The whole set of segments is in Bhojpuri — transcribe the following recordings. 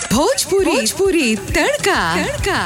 भोजपुरी भोजपुरी तड़का तड़का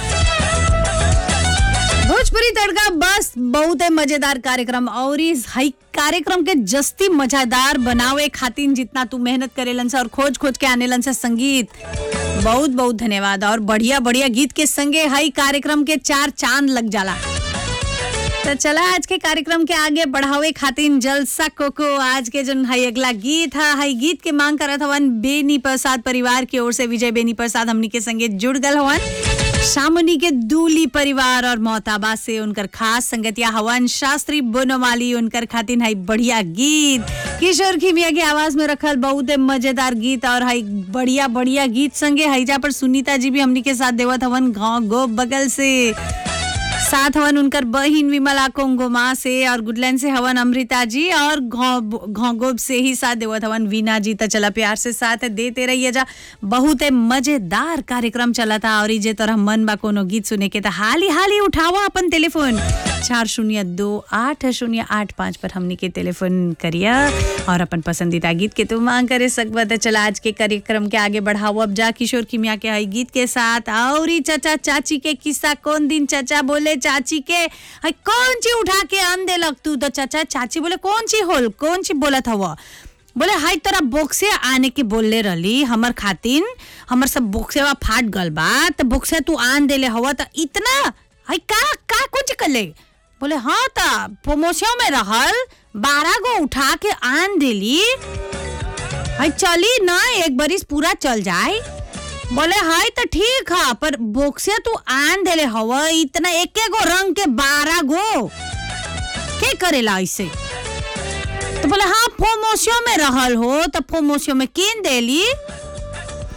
भोजपुरी तड़का बस बहुत ही मजेदार कार्यक्रम और इस हई कार्यक्रम के जस्ती मजेदार बनावे खातिर जितना तू मेहनत करेलन से और खोज खोज के आनेलन से संगीत बहुत बहुत धन्यवाद और बढ़िया बढ़िया गीत के संगे हई कार्यक्रम के चार चांद लग जाला तो चला आज के कार्यक्रम के आगे बढ़ावे खातिर जलसा कोको आज के जन हई अगला गीत है हई गीत के मांग करत हवन बेनी प्रसाद परिवार की ओर से विजय बेनी प्रसाद हमनी के संगे जुड़ गल हवन शामुनी के दूली परिवार और मोहताबा से उनकर खास संगतिया हवन शास्त्री बोनोमाली उनकर खातिर हई बढ़िया गीत किशोर खिमिया की आवाज में रखल बहुत ही मजेदार गीत और हई बढ़िया बढ़िया गीत संगे हईजा पर सुनीता जी भी हमनी के साथ देवत हवन गाँव गो बगल से साथ हवन उनकर बहिन विमला कोंगोमा से और गुडलैंड से हवन अमृता जी और घोंगोब से ही साथ देवत हवन वीना जी तो चला प्यार से साथ देते रहिए जा बहुत ही मजेदार कार्यक्रम चला था और जे तरह मन बा कोनो गीत सुने के तो हाली हाली उठावा अपन टेलीफोन चार शून्य दो आठ शून्य आठ पाँच पर हमनी के टेलीफोन करिया और अपन पसंदीदा गीत के तू मांग करे सकबा तो चला आज के कार्यक्रम के आगे बढ़ाओ अब जा किशोर किमिया के हई गीत के साथ और ही चाचा चाची के किस्सा कौन दिन चाचा बोले चाची के हई कौन ची उठा के आन दे लग तू तो चाचा चाची बोले कौन ची होल कौन ची बोलत हवा बोले हाई तोरा बोक्से आने के बोलले रहली हमर खातिन हमर सब बोक्सेवा फाट गल बा तो बोक्से तू आन देले हवा तो इतना हाई का का कुछ कले बोले हाँ ता प्रमोशन में रहल बारह गो उठा के आन देली हाई चली ना एक बरिस पूरा चल जाए बोले हाय तो ठीक है पर बोक्से तू आन देले हवा इतना एक गो रंग के बारह गो के करेला ऐसे तो बोले हाँ फोमोसियो में रहल हो तो फोमोसियो में किन देली